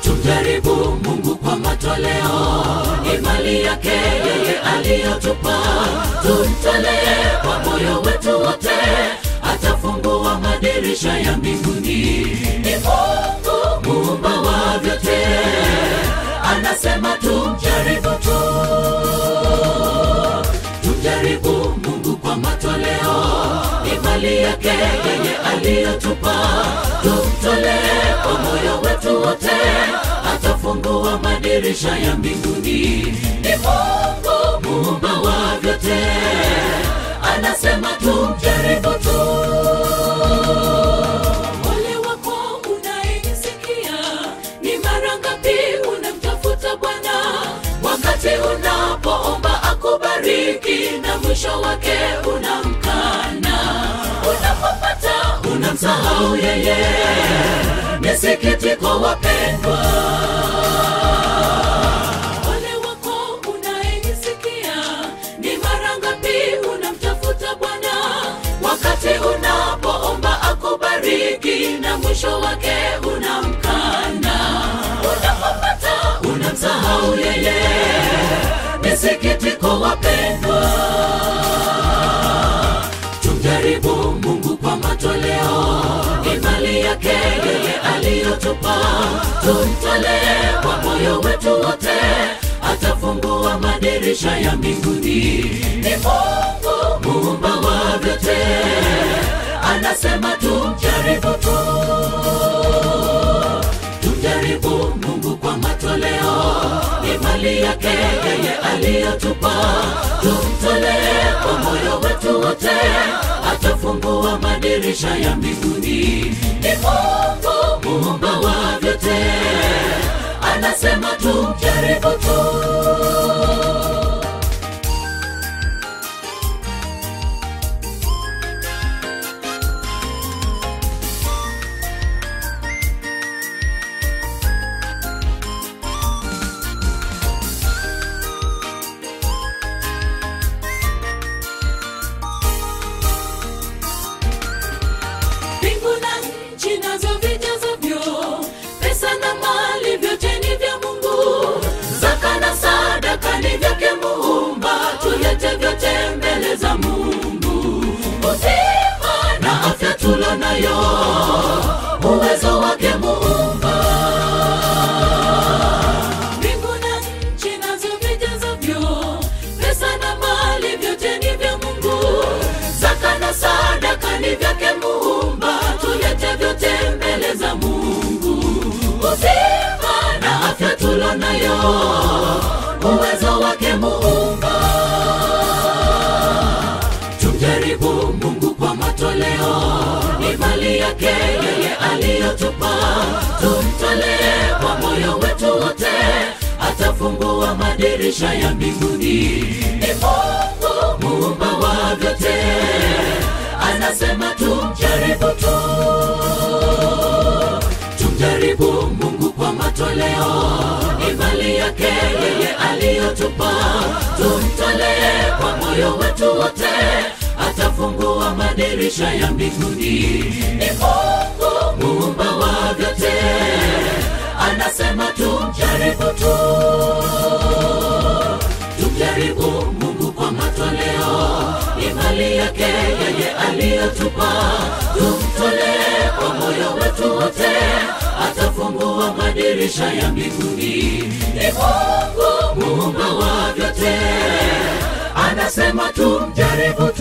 tumjaribu Mungu kwa matoleo, ni mali yake yeye aliyotupa. Tumtolee kwa moyo wetu wote, atafungua madirisha ya mbinguni. Ni Mungu muumba wa vyote, anasema tumjaribu tu, tumjaribu Mungu kwa matoleo, ni mali yake yeye aliyotupa. Tumtolee kwa moyo wetu wote, atafungua madirisha ya mbinguni. Ni Mungu muumba wa vyote, anasema tumjaribu tu. Ole wako unayenisikia, ni mara ngapi unamtafuta Bwana wakati unapoomba akubariki, na mwisho wake unamkana. Unapopata unamsahau yeye. Ni sikitiko wapendwa. Ole wako unayenisikia, ni mara ngapi unamtafuta Bwana wakati unapoomba akubariki, na mwisho wake unamkana. Unapopata unamsahau yeye. Ni sikitiko wapendwa. Tumjaribu Mungu kwa matoleo, ni mali yake yeye aliyotupa. Tumtolee kwa moyo wetu wote, atafungua madirisha ya mbinguni. Ni Mungu muumba wa vyote, anasema tumjaribu tu. Tumjaribu Mungu kwa matoleo, ni mali yake yeye aliyotupa. Tumtolee kwa moyo wetu wote, atafungua madirisha ya mbinguni. Ni Mungu muumba wa vyote, anasema tumjaribu tu. mbingu na nchi nazo vijazavyo, pesa na mali vyote ni vya Mungu. Zaka na sadaka ni vyake Muumba, tulete vyote mbele za Mungu. Uzima na afya tulo nayo, uwezo wake Muumba. Mbingu na nchi nazo vijazavyo, pesa na mali vyote ni vya Mungu. Zaka na sadaka ni vyake Muumba, tulete vyote mbele za Mungu. Uzima na afya tulo nayo, uwezo wake Muumba. Tumjaribu Mungu kwa matoleo, ni mali yake yeye aliyotupa. Tumtolee kwa moyo wetu wote, atafungua madirisha ya mbinguni. Ni Mungu muumba wa vyote, anasema tumjaribu tu. Tumjaribu Mungu kwa matoleo, ni mali yake yeye aliyotupa. Tumtolee kwa moyo wetu wote, atafungua madirisha ya mbinguni. Ni Mungu muumba wa vyote, anasema tumjaribu tu. Tumjaribu Mungu kwa matoleo, ni mali yake yeye aliyotupa. Tumtolee kwa moyo wetu wote, atafungua madirisha ya mbinguni. Ni Mungu muumba wa vyote, anasema tumjaribu tu.